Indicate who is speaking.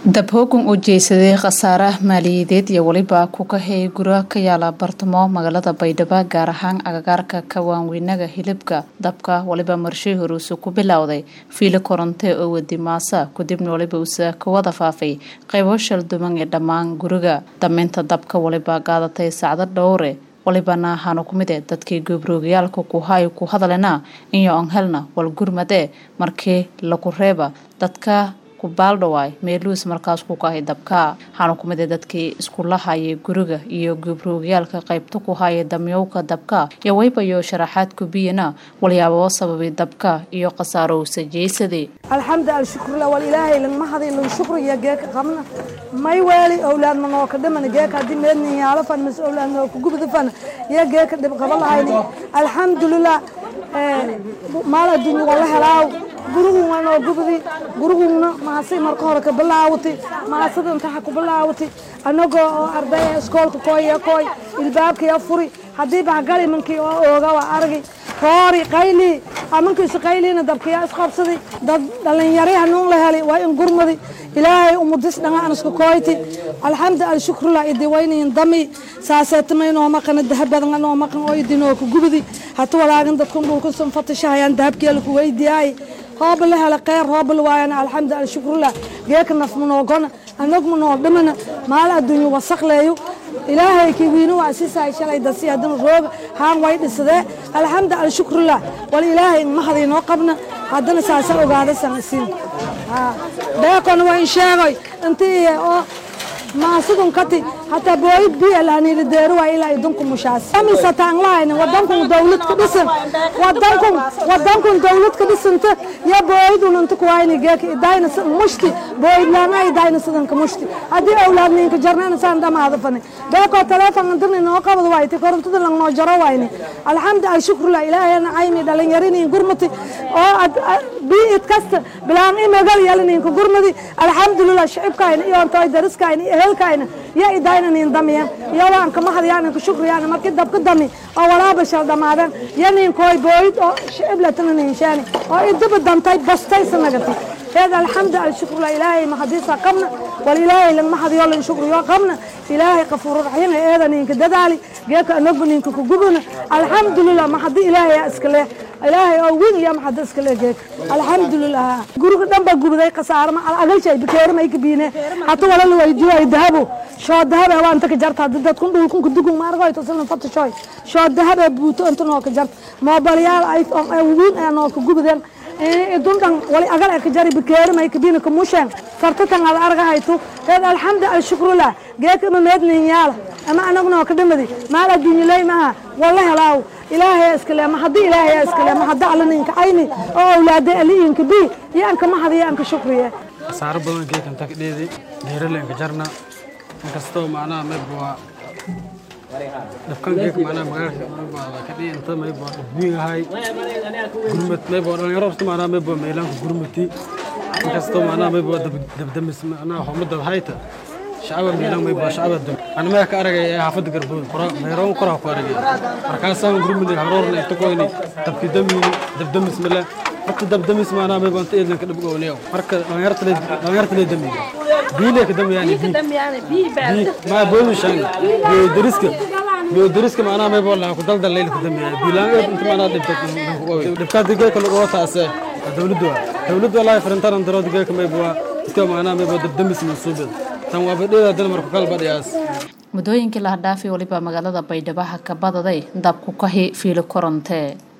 Speaker 1: dabhoogan oo jeysaday khasaaraha maaliyadeed iyo weliba ku kahey gura ka yaala bartamo magaalada baydhabo gaar ahaan agagaarka kawaanweynaga hilibka dabka waliba marshii horuuse ku bilowday fiilo koronte oo wadi maasa kadibna waliba uuse ka wada faafay qaybo shalduman ee dhammaan guriga dameynta dabka waliba qaadatay sacdo dhowre walibana ahaanu ku mid e dadkii goobroogayaalka kuhay ku hadalena iyo on helna wal gurmade markii lagu reeba dadka baaldhawaay meeluus markaas ku kahay dabka waxaana ku mid a dadkii iskula hayay guriga iyo goobroogayaalka qaybta ku haya damyowka dabka iyo waybayo sharaxaad kubiyana walyaaboo sababay dabka iyo khasaaro usa jeysaday
Speaker 2: alxamdu alshukrula wal ilaahay langmahadi lang shukriya geeka qabna may weeli owlaad manooka dhiman geeka haddii meednin yaalo fan mas owlaad nooka gubda fan iyo geeka dhib qaba lahayni alxamdulilah maal adduunya wala helaaw guriguna noo gubdi guriguna maasay marka hore ka bilaawati maasada intaxa ku bilaawati anagoo oo ardaya iskoolka kooya kooy ilbaabkaya furi haddii bahgali mankii oo ooga waa argi roori qayli amankiisu qayliina dabkiyaa isqabsadi dad dhalinyari hanuun la heli waa in gurmadi ilaahay umudis dhanga an isku kooyti alxamdu alshukrullah idi waynayin dami saaseetamay noo maqana dahabadan noo maqan oo idinoo ku gubdi hata walaagan dadkun dhulka sun fatashahayaan dahabkeela ku weydiyaay hooba la hela kheyr hooba la waayana alxamdu alshukrullah geeka naf manoogona anag manoo dhimana maal adduunya wasaqleeyo ilaahay kii wiino waa sisaay shalay dasi haddana rooga haan way dhisadee alxamdu alshukrullah wal ilaahay mahadi noo qabna haddana saasa ogaada sanasiin beekona waa in sheegoy intii oo maasidun kati hataa booyid biya lahanili deero waa ilaa idinku mushaas amisataan lahayna wadankun dawlad ka dhisan wadankun wadankun dawlad ka dhisanta ya booyidun inta kuwayni geeka idayna mushti booyid laana idayna sidanka mushti haddii awlaad ninka jarnana saan dhamaada fani beekoo taleefon intina noo qabad wayti korontada lang noo jaro wayni alxamdu alshukrullah ilaahayna caymi dhalinyarini gurmati oo biid kasta bilaan imagal yalininka gurmadi alxamdulilah shicibkayna iyo ontooy dariskayna iyo ehelkayna ya idayna nin damiyan iyo waan kama hadiyaan ka shukriyaan markii dabka dami oo walaaba shal dhamaadeen ya ninkooy booyid oo shicib latana ninshaani oo idaba dantay bastay sanagati heed alxamdu alshukrullah ilaahay mahadiisa qabna wal ilaahay langma hadiyo lan shukriyo qabna ilaahay qafuur raxiim eeda ninka dadaali geeka anagba ninka ku gubana alxamdulilah mahadi ilaahay iska leh ilaahay oo weyn iyo maxad iska leh geeka alxamdulilah guriga dhan baa gubday khasaaro ma agalshay bikeer may ka biine hata wala la weydiyo ay dahabo shoo dahab waa inta ka jarta hadda dadkun dhulkun ka dugun ma argoy tosan fatashoy shoo dahab buuto inta noo ka jarta moobilyaal iphone ay weyn ay noo ka gubdeen dundan wali agal ka jari bikeer may ka biine ka musheen fartatan ad argahayto heed alxamdu alshukrullah geeka ma meednin yaala ama anaguna ka dhamadi maal adduunya ley maaha wala helaaw ilaahay iskale ma haddii ilaahay iskale ma hadda alla ninka ayni oo awlaada aliinka bi yaanka ma hadiya anka shukriye
Speaker 3: saaro badan geekan tak dheedi dheeralenka jarna inkastoo macnaha mayb waa dhabkan geek macnaha magaalka mayb ka dhihi inta mayb waa dhabwiigahay gurmad mayb waa dhalinyaro horta macnaha mayb waa meelaanka gurmati inkastoo macnaha mayb waa dabdamis macnaha xumada hayta shacaba miilan may baa shacaba dum aan ma ka aragay ee xaafada garbood qora meeroon qora ku aragay markaasaan gurmud haroorna inta koyni dabki dami dabdamis mala horta dabdamis maana may baan teedan ka dhibgo leeyo marka dhalinyarta dhalinyarta lee dami biile ka dami yani bi ma boodu shan bi dariska bi dariska maana may baa ku daldal leel ka dami biilaan inta maana dhibta dhibka diga ka lagu taase dawladdu dawladdu wallahi farantaran daro diga ka may baa iska maana may baa dabdamis masuubad
Speaker 1: muddooyinkii laha dhaafay waliba magaalada baydhabo ka badaday dabku kahi fiilo koronte